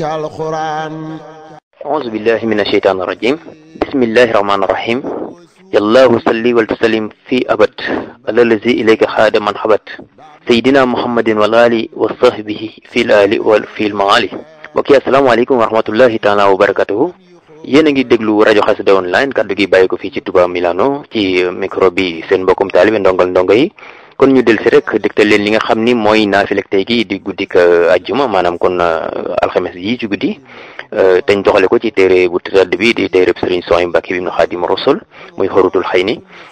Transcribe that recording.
alquran أعوذ بالله من الشيطان الرجيم بسم الله الرحمن الرحيم يالله صلي وسلم في أبد على الذي إليك خاد من حبت سيدنا محمد والآل وصحبه في الآل وفي المعالي mbokk yi asalaamaaleykum wa rahmatullahi taala wa barakatuhu yéen a ngi déglu rajo xasida online kaddu gi bàyyi ko fii ci Touba Milano ci micro bi seen mbokkum taalibe ndongal ndongo yi kon ñu del si rek dégtal leen li nga xam ni mooy naafilek tey gi di guddik ajjuma maanaam kon alxames yi ci guddi teñ doxale ko ci téere bu tëdd bi di téere Sëriñ Sohaybu Mbàkke bi ibnu Xaadimu Rasul muy xorutul xëy ni